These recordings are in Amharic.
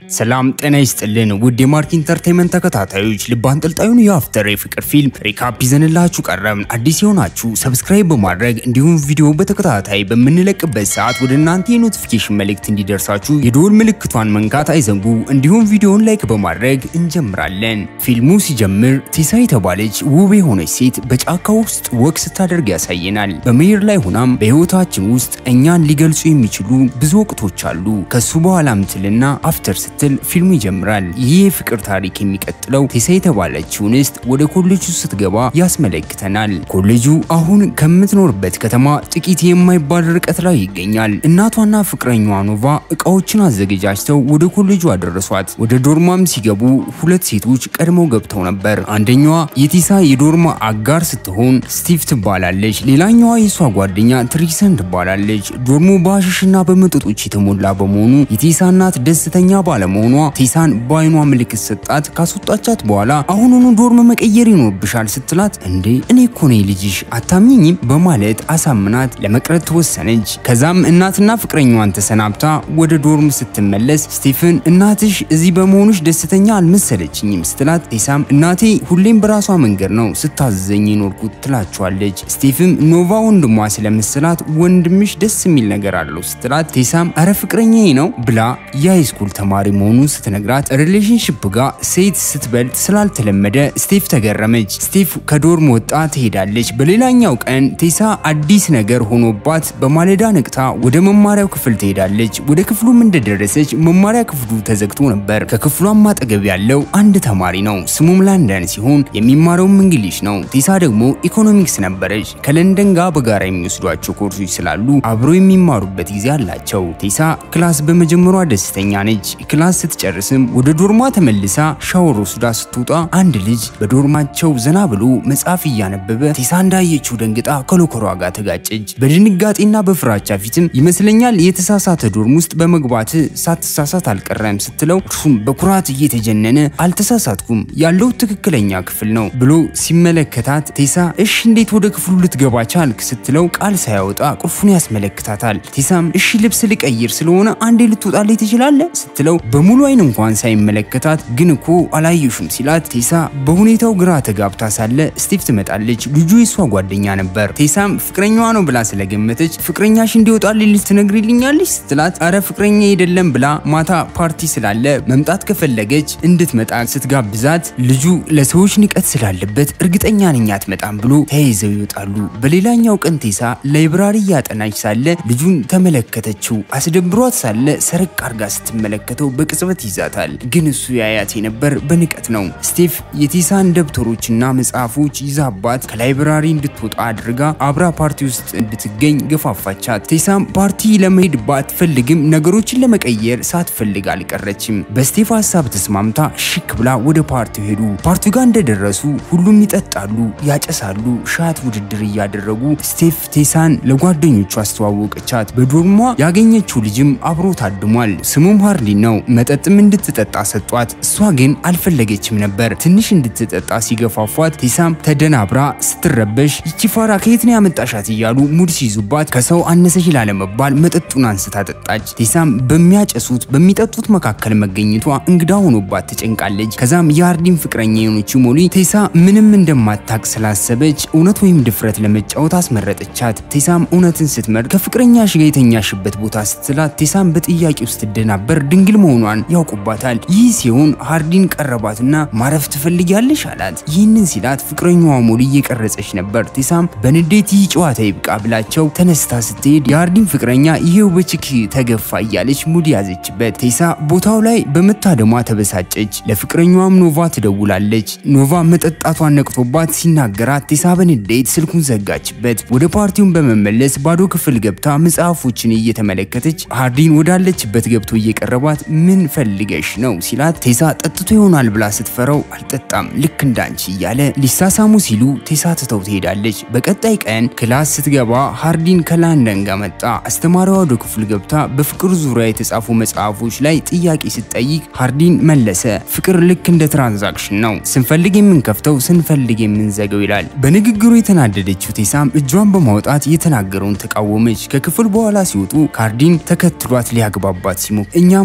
ሰላም ጤና ይስጥልን ውድ የማርክ ኢንተርቴንመንት ተከታታዮች፣ ልብ አንጠልጣዩን የአፍተር የፍቅር ፊልም ሪካፕ ይዘንላችሁ ቀረብን። አዲስ የሆናችሁ ሰብስክራይብ በማድረግ እንዲሁም ቪዲዮ በተከታታይ በምንለቅበት ሰዓት ወደ እናንተ የኖቲፊኬሽን መልእክት እንዲደርሳችሁ የደወል ምልክቷን መንካት አይዘንጉ። እንዲሁም ቪዲዮውን ላይክ በማድረግ እንጀምራለን። ፊልሙ ሲጀምር ቴሳ የተባለች ውብ የሆነች ሴት በጫካ ውስጥ ወቅ ስታደርግ ያሳየናል። በመሄድ ላይ ሆናም በህይወታችን ውስጥ እኛን ሊገልጹ የሚችሉ ብዙ ወቅቶች አሉ። ከሱ በኋላ ምትልና አፍተር ስትል ፊልሙ ይጀምራል። ይህ የፍቅር ታሪክ የሚቀጥለው ቴሳ የተባለችው እንስት ወደ ኮሌጁ ስትገባ ያስመለክተናል። ኮሌጁ አሁን ከምትኖርበት ከተማ ጥቂት የማይባል ርቀት ላይ ይገኛል። እናቷና ፍቅረኛዋ ኖቫ እቃዎችን አዘገጃጅተው ወደ ኮሌጁ አደረሷት። ወደ ዶርማም ሲገቡ ሁለት ሴቶች ቀድመው ገብተው ነበር። አንደኛዋ የቴሳ የዶርማ አጋር ስትሆን ስቲቭ ትባላለች። ሌላኛዋ የሷ ጓደኛ ትሪሰን ትባላለች። ዶርሙ በአሽሽና በመጠጦች የተሞላ በመሆኑ የቴሳ እናት ደስተኛ ባለመሆኗ ቴሳን በአይኗ ምልክት ሰጣት። ካስወጣቻት በኋላ አሁኑኑ ዶርም መቀየር ይኖርብሻል ስትላት እንዴ እኔ እኮ ነኝ ልጅሽ አታምኝም በማለት አሳምናት ለመቅረት ተወሰነች። ከዛም እናትና ፍቅረኛዋን ተሰናብታ ወደ ዶርም ስትመለስ ስቲፍን እናትሽ እዚህ በመሆኑሽ ደስተኛ አልመሰለችኝም ስትላት ቴሳም እናቴ ሁሌም በራሷ መንገድ ነው ስታዘዘኝ የኖርኩት ትላቸዋለች። ስቲፍም ኖቫ ወንድሟ ስለመሰላት ወንድምሽ ደስ የሚል ነገር አለው ስትላት ቴሳም አረ ፍቅረኛዬ ነው ብላ የሃይስኩል ተማሪ መሆኑን ስትነግራት ሪሌሽንሽፕ ጋር ሴት ስትበልጥ ስላልተለመደ ስቲፍ ተገረመች። ስቲፍ ከዶርም ወጣ ትሄዳለች። በሌላኛው ቀን ቴሳ አዲስ ነገር ሆኖባት በማለዳ ነቅታ ወደ መማሪያው ክፍል ትሄዳለች። ወደ ክፍሉም እንደደረሰች መማሪያ ክፍሉ ተዘግቶ ነበር። ከክፍሏም አጠገብ ያለው አንድ ተማሪ ነው። ስሙም ላንደን ሲሆን የሚማረውም እንግሊሽ ነው። ቴሳ ደግሞ ኢኮኖሚክስ ነበረች። ከለንደን ጋር በጋራ የሚወስዷቸው ኮርሶች ስላሉ አብረው የሚማሩበት ጊዜ አላቸው። ቴሳ ክላስ በመጀመሯ ደስተኛ ነች። ክላስ ስትጨርስም ወደ ዶርማ ተመልሳ ሻወር ወስዳ ስትወጣ አንድ ልጅ በዶርማቸው ዘና ብሎ መጽሐፍ እያነበበ ቴሳ እንዳየችው ደንግጣ ከሎከሯ ጋር ተጋጨች። በድንጋጤና በፍራቻ ፊትም ይመስለኛል የተሳሳተ ዶርም ውስጥ በመግባት ሳትሳሳት አልቀረም ስትለው እርሱም በኩራት እየተጀነነ አልተሳሳትኩም ያለው ትክክለኛ ክፍል ነው ብሎ ሲመለከታት ቴሳ እሺ እንዴት ወደ ክፍሉ ልትገባ ቻልክ ስትለው ቃል ሳያወጣ ቁልፉን ያስመለክታታል። ቴሳም እሺ ልብስ ልቀይር ስለሆነ አንዴ ልትወጣልኝ ትችላለህ ስትለው በሙሉ አይን እንኳን ሳይመለከታት ግን እኮ አላየሹም ሲላት ቴሳ በሁኔታው ግራ ተጋብታ ሳለ ስቲቭ ትመጣለች። ልጁ የሷ ጓደኛ ነበር። ቴሳም ፍቅረኛዋ ነው ብላ ስለገመተች ፍቅረኛሽ እንዲወጣልኝ ትነግሪልኛለች ስትላት አረ ፍቅረኛ አይደለም ብላ ማታ ፓርቲ ስላለ መምጣት ከፈለገች እንድትመጣ ስትጋብዛት ልጁ ለሰዎች ንቀት ስላለበት እርግጠኛ ነኝ አትመጣም ብሎ ተያይዘው ይወጣሉ። በሌላኛው ቀን ቴሳ ላይብራሪ እያጠናች ሳለ ልጁን ተመለከተችው። አስደብሯት ሳለ ሰረቅ አርጋ ስትመለከተው በቅጽበት ይዛታል። ግን እሱ ያያት የነበር በንቀት ነው። ስቴፍ የቴሳን ደብተሮችና መጽሐፎች ይዛባት ከላይብራሪ እንድትወጣ አድርጋ አብራ ፓርቲ ውስጥ እንድትገኝ ገፋፋቻት። ቴሳም ፓርቲ ለመሄድ ባትፈልግም ነገሮችን ለመቀየር ሳትፈልግ አልቀረችም። በስቴፍ ሀሳብ ተስማምታ ሽክ ብላ ወደ ፓርቲው ሄዱ። ፓርቲው ጋር እንደደረሱ ሁሉም ይጠጣሉ፣ ያጨሳሉ፣ ሻት ውድድር እያደረጉ ስቴፍ ቴሳን ለጓደኞቹ አስተዋወቀቻት። በዶርሟ ያገኘችው ልጅም አብሮ ታድሟል። ስሙም ሃርሊን ነው። መጠጥም እንድትጠጣ ሰጧት። እሷ ግን አልፈለገችም ነበር። ትንሽ እንድትጠጣ ሲገፋፏት ቴሳም ተደናብራ ስትረበሽ ይቺ ፋራ ከየት ነው ያመጣሻት እያሉ ሙድ ሲይዙባት ከሰው አነሰች ላለመባል መጠጡን አንስታ ጠጣች። ቴሳም በሚያጨሱት በሚጠጡት መካከል መገኘቷ እንግዳ ሆኖባት ተጨንቃለች። ከዛም የሃርዲን ፍቅረኛ የሆነችው ሞሊ ቴሳ ምንም እንደማታቅ ስላሰበች እውነት ወይም ድፍረት ለመጫወት አስመረጠቻት። ቴሳም እውነትን ስትመርጥ ከፍቅረኛሽ ጋር የተኛሽበት ቦታ ስትላት ቴሳም በጥያቄ ውስጥ ስትደናበር ድንግል መሆኗን ያውቁባታል። ይህ ሲሆን ሃርዲን ቀረባትና ማረፍ ትፈልጊያለሽ አላት። ይህንን ሲላት ፍቅረኛዋ ሞሊ እየቀረጸች ነበር። ቴሳም በንዴት ይህ ጨዋታ ይብቃ ብላቸው ተነስታ ስትሄድ የሃርዲን ፍቅረኛ ይሄው በችክ ተገፋ እያለች ሙድ ያዘችበት። ቴሳ ቦታው ላይ በመታደሟ ተበሳጨች። ለፍቅረኛዋም ኖቫ ትደውላለች። ኖቫ መጠጣቷን ነቅቶባት ሲናገራት ቴሳ በንዴት ስልኩን ዘጋችበት። ወደ ፓርቲውን በመመለስ ባዶ ክፍል ገብታ መጽሐፎችን እየተመለከተች ሃርዲን ወዳለችበት ገብቶ እየቀረባት ምን ፈልገሽ ነው ሲላት ቴሳ ጠጥቶ ይሆናል ብላ ስትፈራው አልጠጣም ልክ እንዳንቺ እያለ ሊሳሳሙ ሲሉ ቴሳ ትተው ትሄዳለች። በቀጣይ ቀን ክላስ ስትገባ ሃርዲን ከላንደን ጋር መጣ። አስተማሪዋ ወደ ክፍል ገብታ በፍቅር ዙሪያ የተጻፉ መጽሐፎች ላይ ጥያቄ ስትጠይቅ ሃርዲን መለሰ። ፍቅር ልክ እንደ ትራንዛክሽን ነው፣ ስንፈልግ የምንከፍተው ስንፈልግ የምንዘገው ይላል። በንግግሩ የተናደደችው ቴሳም እጇን በማውጣት የተናገረውን ተቃወመች። ከክፍል በኋላ ሲወጡ ካርዲን ተከትሏት ሊያግባባት ሲሞክር እኛ መሀል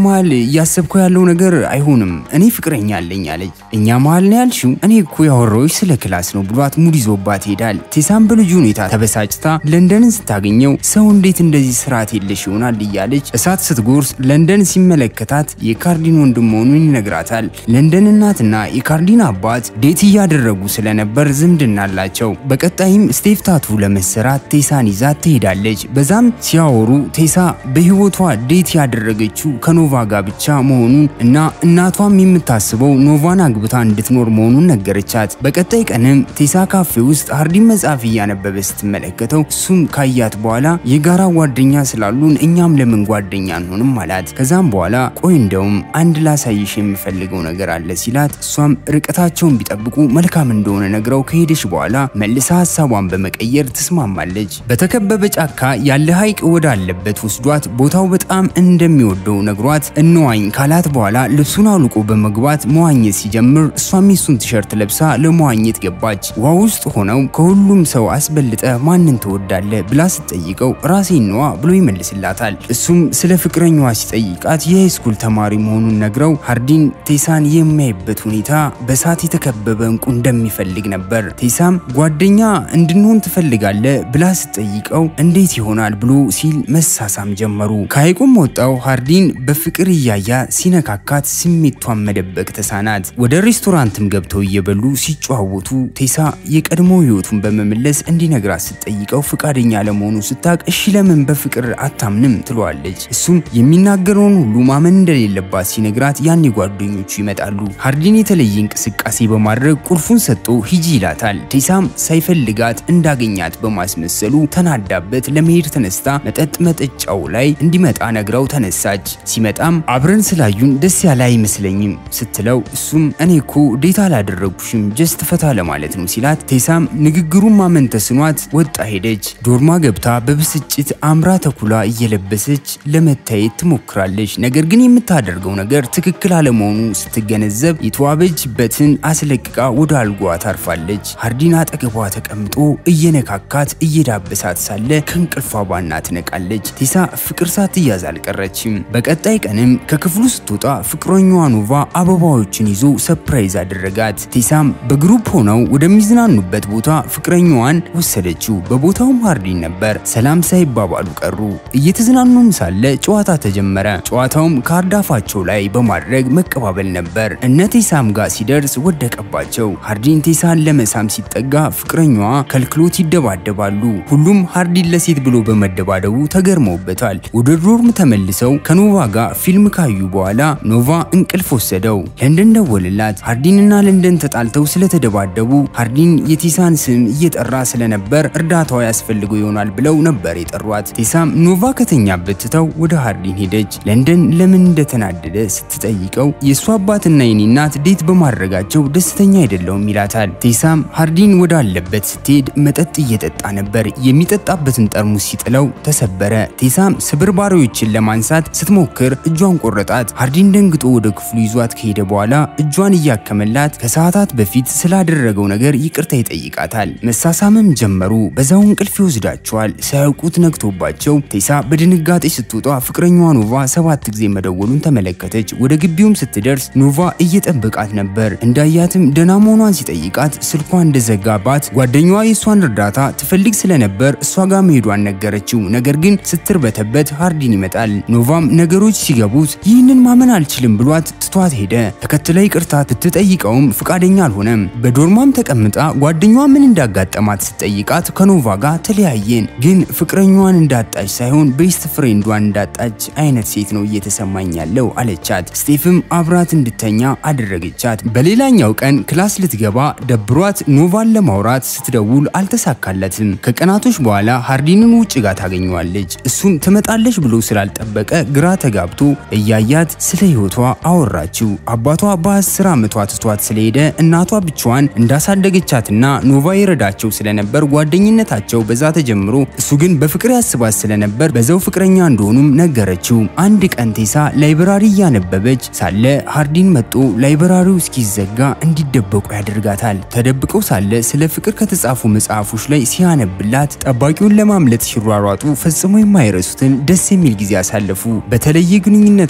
እያሰብከው ያለው ነገር አይሆንም፣ እኔ ፍቅረኛ አለኝ አለች። እኛ መሀል ነው ያልሽው? እኔ እኮ ያወራሁሽ ስለ ክላስ ነው ብሏት ሙድ ይዞባት ይሄዳል። ቴሳም በልጁ ሁኔታ ተበሳጭታ ለንደንን ስታገኘው ሰው እንዴት እንደዚህ ስርዓት የለሽ ይሆናል እያለች እሳት ስትጎርስ ለንደን ሲመለከታት የካርዲን ወንድም መሆኑን ይነግራታል። ለንደን እናትና የካርዲን አባት ዴት እያደረጉ ስለነበር ዝምድና አላቸው። በቀጣይም ስቴፍ ታቱ ለመሰራት ቴሳን ይዛት ትሄዳለች። በዛም ሲያወሩ ቴሳ በህይወቷ ዴት ያደረገችው ከኖቫ ጋር ብቻ መሆኑን እና እናቷም የምታስበው ኖቫን አግብታ እንድትኖር መሆኑን ነገረቻት። በቀጣይ ቀንም ቴሳ ካፌ ውስጥ ሃርዲን መጽሐፍ እያነበበ ስትመለከተው እሱም ካያት በኋላ የጋራ ጓደኛ ስላሉን እኛም ለምን ጓደኛ አንሆንም አላት። ከዛም በኋላ ቆይ እንደውም አንድ ላሳይሽ የምፈልገው ነገር አለ ሲላት እሷም ርቀታቸውን ቢጠብቁ መልካም እንደሆነ ነግረው ከሄደች በኋላ መልሳ ሀሳቧን በመቀየር ትስማማለች። በተከበበ ጫካ ያለ ሐይቅ ወዳለበት ወስዷት ቦታው በጣም እንደሚወደው ነግሯት እንዋኝ ካላት በኋላ ልብሱን አውልቆ በመግባት መዋኘት ሲጀምር እሷም የሱን ቲሸርት ለብሳ ለመዋኘት ገባች። ውሃ ውስጥ ሆነው ከሁሉም ሰው አስበልጠ ማንን ትወዳለ ብላ ስትጠይቀው ራሴን ነዋ ብሎ ይመልስላታል። እሱም ስለ ፍቅረኛዋ ሲጠይቃት የሃይስኩል ተማሪ መሆኑን ነግረው ሃርዲን ቴሳን የሚያይበት ሁኔታ በሳት የተከበበ እንቁ እንደሚፈልግ ነበር። ቴሳም ጓደኛ እንድንሆን ትፈልጋለ ብላ ስትጠይቀው እንዴት ይሆናል ብሎ ሲል መሳሳም ጀመሩ። ከሐይቁም ወጣው ሃርዲን በፍቅር እያያ ሲነካካት ስሜቷን መደበቅ ተሳናት። ወደ ሬስቶራንትም ገብተው እየበሉ ሲጨዋወቱ ቴሳ የቀድሞ ህይወቱን በመመለስ እንዲነግራት ስትጠይቀው ፍቃደኛ ለመሆኑ ስታቅ እሺ ለምን በፍቅር አታምንም ትለዋለች። እሱም የሚናገረውን ሁሉ ማመን እንደሌለባት ሲነግራት ያኔ ጓደኞቹ ይመጣሉ። ሃርዲን የተለየ እንቅስቃሴ በማድረግ ቁልፉን ሰጥቶ ሂጂ ይላታል። ቴሳም ሳይፈልጋት እንዳገኛት በማስመሰሉ ተናዳበት ለመሄድ ተነስታ መጠጥ መጠጫው ላይ እንዲመጣ ነግረው ተነሳች። ሲመጣም አብረን ስላዩን ደስ ያለ አይመስለኝም ስትለው እሱም እኔ እኮ ዴታ አላደረጉሽም ጀስት ፈታ ለማለት ነው ሲላት ቴሳም ንግግሩን ማመን ተስኗት ወጣ ሄደች። ዶርማ ገብታ በብስጭት አምራ ተኩላ እየለበሰች ለመታየት ትሞክራለች። ነገር ግን የምታደርገው ነገር ትክክል አለመሆኑ ስትገነዘብ የተዋበችበትን አስለቅቃ ወደ አልጓ ታርፋለች። ሃርዲን አጠገቧ ተቀምጦ እየነካካት እየዳበሳት ሳለ ከእንቅልፏ ባና ትነቃለች። ቴሳ ፍቅር ሳትያዝ አልቀረችም። በቀጣይ ቀንም ከክፍሉ ስትወጣ ፍቅረኛዋ ኖቫ አበባዎችን ይዞ ሰፕራይዝ አደረጋት። ቴሳም በግሩፕ ሆነው ወደሚዝናኑበት ቦታ ፍቅረኛዋን ወሰደችው። በቦታውም ሃርዲን ነበር። ሰላም ሳይባባሉ ቀሩ። እየተዝናኑም ሳለ ጨዋታ ተጀመረ። ጨዋታውም ካርድ አፋቸው ላይ በማድረግ መቀባበል ነበር። እነ ቴሳም ጋር ሲደርስ ወደቀባቸው። ሃርዲን ቴሳን ለመሳም ሲጠጋ ፍቅረኛዋ ከልክሎት ይደባደባሉ። ሁሉም ሃርዲን ለሴት ብሎ በመደባደቡ ተገርመውበታል። ወደ ዶርም ተመልሰው ከኖቫ ጋር ፊልም ካዩ በኋላ ኖቫ እንቅልፍ ወሰደው። ለንደን ደወልላት። ሃርዲንና ለንደን ተጣልተው ስለተደባደቡ ሃርዲን የቴሳን ስም እየጠራ ስለነበር እርዳታዋ ያስፈልገው ይሆናል ብለው ነበር የጠሯት። ቴሳም ኖቫ ከተኛበት ትተው ወደ ሃርዲን ሄደች። ለንደን ለምን እንደተናደደ ስትጠይቀው የእሱ አባትና የኔ እናት ዴት በማድረጋቸው ደስተኛ አይደለውም ይላታል። ቴሳም ሃርዲን ወዳለበት ስትሄድ መጠጥ እየጠጣ ነበር። የሚጠጣበትን ጠርሙስ ሲጥለው ተሰበረ። ቴሳም ስብርባሪዎችን ለማንሳት ስትሞክር እጇን ቆረጣት። ሃርዲን ደንግጦ ወደ ክፍሉ ይዟት ከሄደ በኋላ እጇን እያከመላት ከሰዓታት በፊት ስላደረገው ነገር ይቅርታ ይጠይቃታል። መሳሳምም ጀመሩ። በዛው እንቅልፍ ይወስዳቸዋል። ሳያውቁት ነግቶባቸው ቴሳ በድንጋጤ ስትወጣ ፍቅረኛዋ ኖቫ ሰባት ጊዜ መደወሉን ተመለከተች። ወደ ግቢውም ስትደርስ ኖቫ እየጠበቃት ነበር። እንዳያትም ደህና መሆኗን ሲጠይቃት ስልኳ እንደዘጋባት ጓደኛዋ የእሷን እርዳታ ትፈልግ ስለነበር እሷ ጋር መሄዷን ነገረችው። ነገር ግን ስትርበተበት ሃርዲን ይመጣል። ኖቫም ነገሮች ሲገቡት ይህንን ማመን አልችልም ብሏት ትቷት ሄደ። ተከትላ ይቅርታ ብትጠይቀውም ፍቃደኛ አልሆነም። በዶርማም ተቀምጣ ጓደኛዋ ምን እንዳጋጠማት ስትጠይቃት ከኖቫ ጋር ተለያየን፣ ግን ፍቅረኛዋን እንዳጣች ሳይሆን ቤስት ፍሬንዷን እንዳጣች አይነት ሴት ነው እየተሰማኝ ያለው አለቻት። ስቴፍም አብራት እንድተኛ አደረገቻት። በሌላኛው ቀን ክላስ ልትገባ ደብሯት ኖቫን ለማውራት ስትደውል አልተሳካለትም። ከቀናቶች በኋላ ሃርዲንን ውጭ ጋር ታገኘዋለች። እሱም ትመጣለች ብሎ ስላልጠበቀ ግራ ተጋብቶ እያያት ስለ ህይወቷ አወራችው። አባቷ በአስር ዓመቷ ትቷት ስለሄደ እናቷ ብቻዋን እንዳሳደገቻትና ኖቫ የረዳቸው ስለነበር ጓደኝነታቸው በዛ ተጀምሮ እሱ ግን በፍቅር ያስባት ስለነበር በዛው ፍቅረኛ እንደሆኑም ነገረችው። አንድ ቀን ቴሳ ላይብራሪ እያነበበች ሳለ ሃርዲን መጦ ላይብራሪው እስኪዘጋ እንዲደበቁ ያደርጋታል። ተደብቀው ሳለ ስለ ፍቅር ከተጻፉ መጽሐፎች ላይ ሲያነብላት ጠባቂውን ለማምለጥ ሲሯሯጡ ፈጽሞ የማይረሱትን ደስ የሚል ጊዜ አሳለፉ። በተለየ ግንኙነታቸው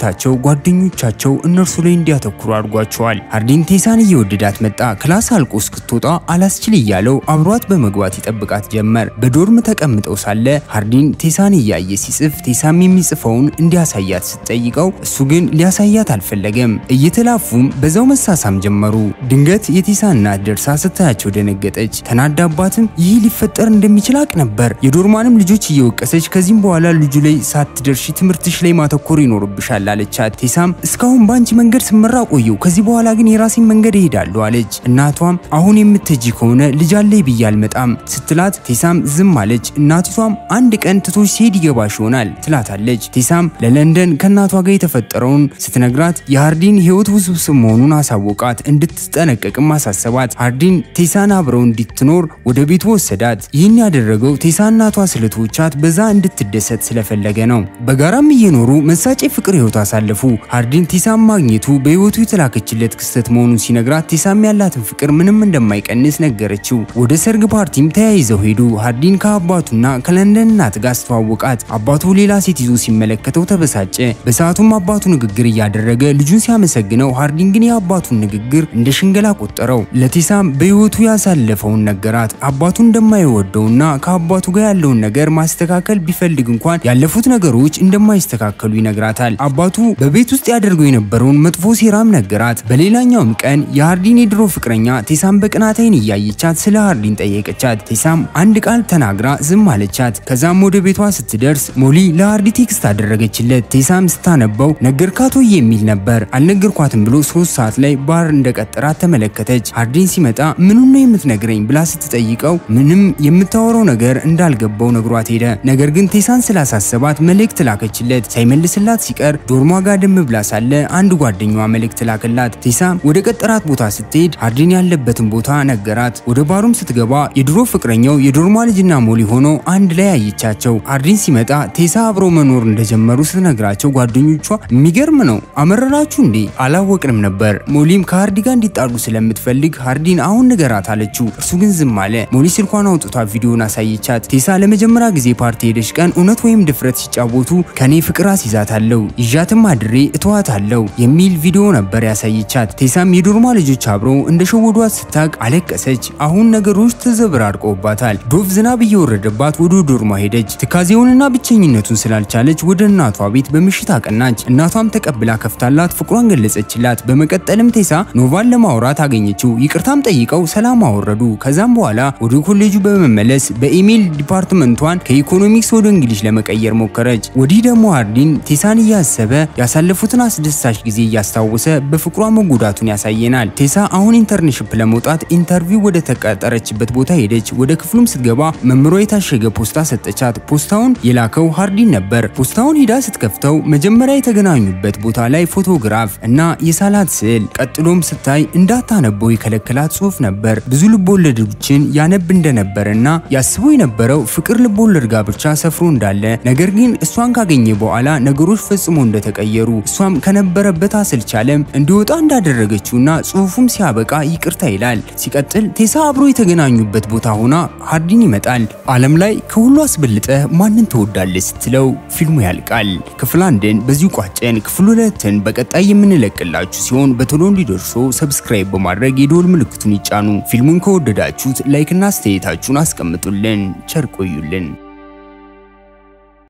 ትኩረታቸው ጓደኞቻቸው እነርሱ ላይ እንዲያተኩሩ አድርጓቸዋል። ሃርዲን ቴሳን እየወደዳት መጣ። ክላስ አልቆ እስክትወጣ አላስችል እያለው አብሯት በመግባት ይጠብቃት ጀመር። በዶርም ተቀምጠው ሳለ ሃርዲን ቴሳን እያየ ሲጽፍ ቴሳም የሚጽፈውን እንዲያሳያት ስትጠይቀው እሱ ግን ሊያሳያት አልፈለገም። እየተላፉም በዛው መሳሳም ጀመሩ። ድንገት የቴሳ እናት ደርሳ ስታያቸው ደነገጠች። ተናዳባትም ይህ ሊፈጠር እንደሚችል አቅ ነበር። የዶርማንም ልጆች እየወቀሰች ከዚህም በኋላ ልጁ ላይ ሳትደርሺ ትምህርትሽ ላይ ማተኮር ይኖርብሻል አለቻት። ቴሳም እስካሁን በአንቺ መንገድ ስመራ ቆየው፣ ከዚህ በኋላ ግን የራሴን መንገድ እሄዳለሁ አለች። እናቷም አሁን የምትሄጂ ከሆነ ልጅ አለኝ ብዬ አልመጣም ስትላት ቴሳም ዝም አለች። እናቲቷም አንድ ቀን ትቶሽ ሲሄድ ይገባሽ ይሆናል ትላታለች። ቴሳም ለለንደን ከእናቷ ጋር የተፈጠረውን ስትነግራት የሃርዲን ሕይወት ውስብስብ መሆኑን አሳወቃት። እንድትጠነቀቅም አሳሰባት። ሃርዲን ቴሳን አብረው እንድትኖር ወደ ቤቱ ወሰዳት። ይህን ያደረገው ቴሳ እናቷ ስለተወቻት በዛ እንድትደሰት ስለፈለገ ነው። በጋራም እየኖሩ መሳጭ ፍቅር ሕይወት አሳለፉ። ሃርዲን ቴሳም ማግኘቱ በሕይወቱ የተላከችለት ክስተት መሆኑን ሲነግራት ቴሳም ያላትን ፍቅር ምንም እንደማይቀንስ ነገረችው። ወደ ሰርግ ፓርቲም ተያይዘው ሄዱ። ሃርዲን ከአባቱና ከለንደን እናት ጋር አስተዋወቃት። አባቱ ሌላ ሴት ይዞ ሲመለከተው ተበሳጨ። በሰዓቱም አባቱ ንግግር እያደረገ ልጁን ሲያመሰግነው ሃርዲን ግን የአባቱን ንግግር እንደ ሽንገላ ቆጠረው። ለቴሳም በሕይወቱ ያሳለፈውን ነገራት። አባቱ እንደማይወደውና ከአባቱ ጋር ያለውን ነገር ማስተካከል ቢፈልግ እንኳን ያለፉት ነገሮች እንደማይስተካከሉ ይነግራታል። አባቱ በቤት ውስጥ ያደርገው የነበረውን መጥፎ ሴራም ነገራት። በሌላኛውም ቀን የሃርዲን የድሮ ፍቅረኛ ቴሳም በቅናት ዓይን እያየቻት ስለ ሃርዲን ጠየቀቻት። ቴሳም አንድ ቃል ተናግራ ዝም አለቻት። ከዛም ወደ ቤቷ ስትደርስ ሞሊ ለሃርዲ ቴክስት አደረገችለት። ቴሳም ስታነበው ነገርካት ወይ የሚል ነበር። አልነገርኳትም ብሎ ሶስት ሰዓት ላይ ባር እንደቀጠራት ተመለከተች። ሃርዲን ሲመጣ ምኑን ነው የምትነግረኝ ብላ ስትጠይቀው ምንም የምታወራው ነገር እንዳልገባው ነግሯት ሄደ። ነገር ግን ቴሳን ስላሳሰባት መልእክት ላከችለት። ሳይመልስላት ሲቀር ዶርሟ ጋር ደም ብላ ሳለ አንድ ጓደኛዋ መልእክት ላከላት። ቴሳ ወደ ቀጠራት ቦታ ስትሄድ ሃርዲን ያለበትን ቦታ ነገራት። ወደ ባሩም ስትገባ የድሮ ፍቅረኛው የዶርሟ ልጅና ሞሊ ሆኖ አንድ ላይ አየቻቸው። ሃርዲን ሲመጣ ቴሳ አብረው መኖር እንደጀመሩ ስትነግራቸው ጓደኞቿ የሚገርም ነው አመረራችሁ እንዴ አላወቅንም ነበር። ሞሊም ከሃርዲ ጋር እንዲጣሉ ስለምትፈልግ ሃርዲን አሁን ንገራት አለችው። እርሱ ግን ዝም አለ። ሞሊ ስልኳን አውጥቷ ቪዲዮን አሳየቻት። ቴሳ ለመጀመሪያ ጊዜ ፓርቲ ሄደች ቀን እውነት ወይም ድፍረት ሲጫወቱ ከኔ ፍቅር አስይዛታለሁ ይዣትም አድሬ እተዋታለሁ የሚል ቪዲዮ ነበር ያሳየቻት። ቴሳም የዶርማ ልጆች አብረው እንደሸወዷት ስታቅ አለቀሰች። አሁን ነገሮች ተዘበራርቀውባታል። ዶፍ ዝናብ እየወረደባት ወደ ዶርማ ሄደች። ትካዜውንና ብቸኝነቱን ስላልቻለች ወደ እናቷ ቤት በምሽት አቀናች። እናቷም ተቀብላ ከፍታላት ፍቅሯን ገለጸችላት። በመቀጠልም ቴሳ ኖቫን ለማውራት አገኘችው። ይቅርታም ጠይቀው ሰላም አወረዱ። ከዛም በኋላ ወደ ኮሌጁ በመመለስ በኢሜል ዲፓርትመንቷን ከኢኮኖሚክስ ወደ እንግሊሽ ለመቀየር ሞከረች። ወዲህ ደግሞ ሃርዲን ቴሳን እያሰበ ያሳለፉትን አስደሳች ጊዜ እያስታወሰ በፍቅሯ መጎዳቱን ያሳየናል። ቴሳ አሁን ኢንተርንሽፕ ለመውጣት ኢንተርቪው ወደ ተቀጠረችበት ቦታ ሄደች። ወደ ክፍሉም ስትገባ መምሮ የታሸገ ፖስታ ሰጠቻት። ፖስታውን የላከው ሃርዲን ነበር። ፖስታውን ሂዳ ስትከፍተው መጀመሪያ የተገናኙበት ቦታ ላይ ፎቶግራፍ እና የሳላት ስዕል፣ ቀጥሎም ስታይ እንዳታነበው የከለከላት ጽሑፍ ነበር። ብዙ ልቦለዶችን ያነብ እንደነበረና ያስበው የነበረው ፍቅር ልቦለድ ጋር ብቻ ሰፍሮ እንዳለ ነገር ግን እሷን ካገኘ በኋላ ነገሮች ፈጽሞ እንደተቀየሩ እሷም ከነበረበት አስልቻለም እንዲወጣ እንዳደረገችውና ጽሑፉም ሲያበቃ ይቅርታ ይላል። ሲቀጥል ቴሳ አብሮ የተገናኙበት ቦታ ሆና ሃርዲን ይመጣል። ዓለም ላይ ከሁሉ አስበልጠ ማንን ትወዳለህ ስትለው ፊልሙ ያልቃል። ክፍል አንድን በዚሁ ቋጨን። ክፍል ሁለትን በቀጣይ የምንለቅላችሁ ሲሆን በቶሎ እንዲደርሶ ሰብስክራይብ በማድረግ የደወል ምልክቱን ይጫኑ። ፊልሙን ከወደዳችሁት ላይክና አስተያየታችሁን አስቀምጡልን። ቸር ቆዩልን።